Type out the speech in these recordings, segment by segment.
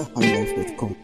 nigerhighlife.com.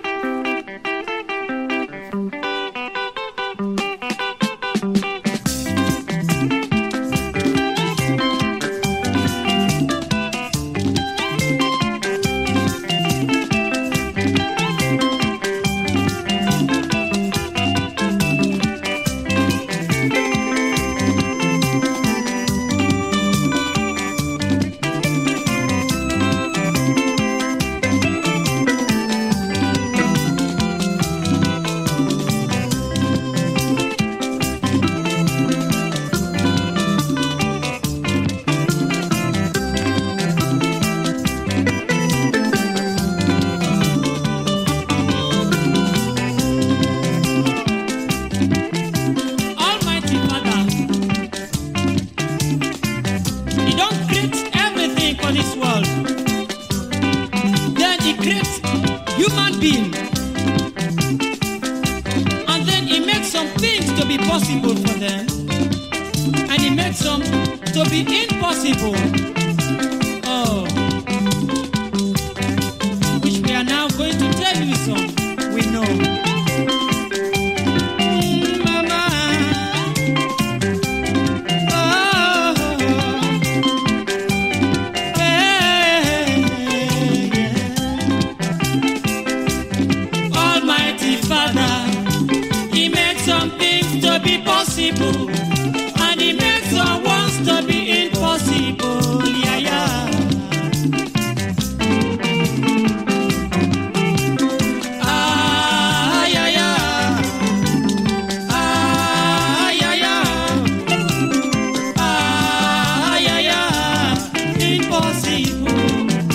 Almighty Father, He don't create everything for this world. Then He creates human being, and then He makes some things to be possible for them, and He makes some to be impossible. Oh, which we are now going to tell you some. We know. Mm, Mama. Almighty Father, He makes some things to be possible, and He makes some ones to be impossible. Yeah, yeah. Ah, yeah, yeah. Ah, yeah, yeah. Ah, yeah, yeah, impossible.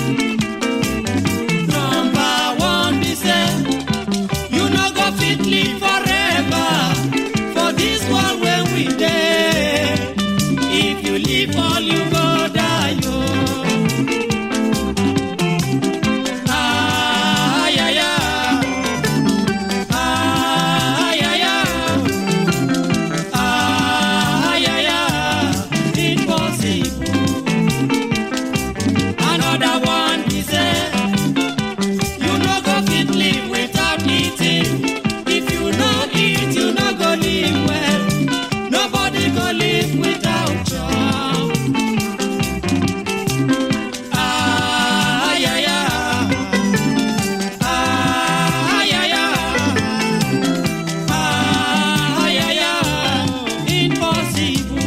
Number one, be say, you no go fit live forever for this world when we dey. If you live all you go die, yo. Ah, yeah, yeah. Ah, yeah, yeah. Ah, yeah, yeah, impossible. Another one be say, you no go fit live without eating. If you no eat, you no go live well. Nobody go live without job. Ah, yeah, yeah. Ah, yeah, yeah. Ah, yeah, yeah, impossible.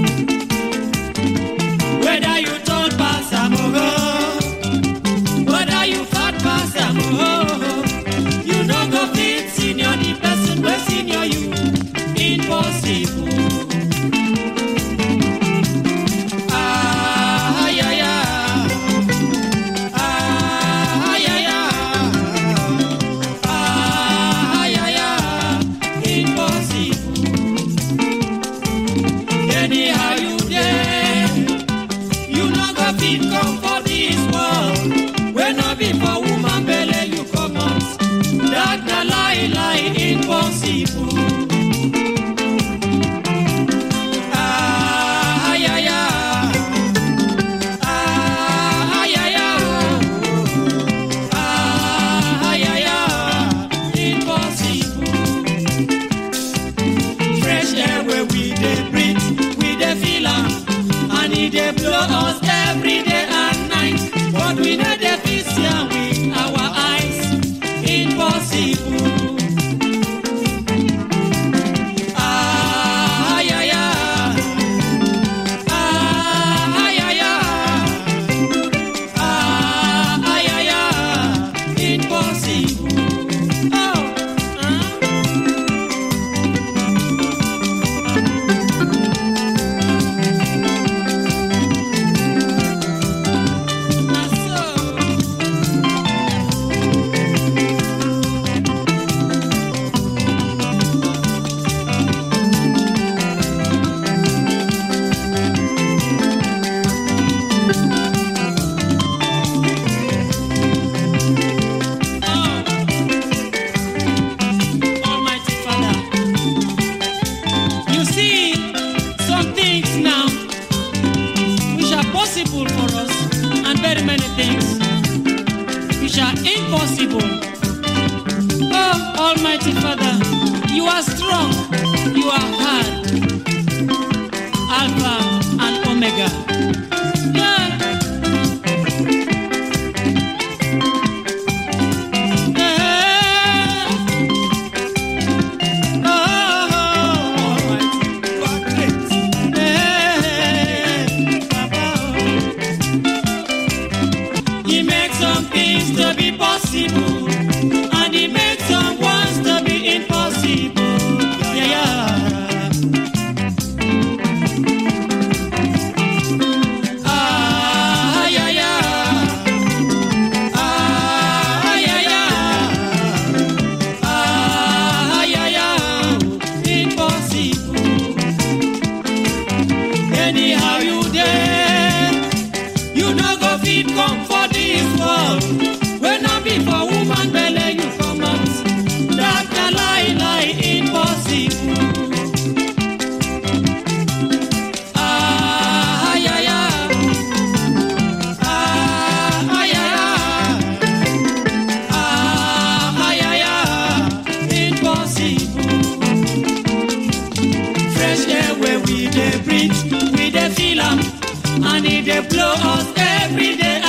Whether you tall pass am ogo, whether you fat pass am ogo, you no go fit senior the person wey senior you. Impossible. Ah, yeah, yeah. Ah, yeah, yeah. Ah, yeah, yeah, impossible. Anyhow you dey, you no go fit come for this world. Wey no be for woman belle you comot, that na lie lie impossible. Ah, yeah, yeah. Ah, yeah, yeah. Ah, yeah, yeah, impossible. Fresh air where we dey breathe, we dey feel am, and e dey blow us every day and night. But we no dey fit see am with our eyes. Impossible. Ah, yeah, yeah. Ah, yeah, yeah. Ah, yeah, yeah. Impossible. Oh, ah. Omega. Yeah. Yeah. Oh, yeah, Papa. He makes some things to be possible, and he makes some ones to be impossible. Yeah, yeah. Ah, yeah, yeah. Ah, yeah, yeah. Ah, yeah, yeah. Impossible. Anyhow you there, you no go fit come for this world. When I be for woman belle, you come out. That a lie, lie, impossible. Ah, yeah, yeah. Ah, yeah, yeah. Ah, yeah, yeah. Impossible. Fresh air where we dey breathe, we dey feel am, and e dey blow us every day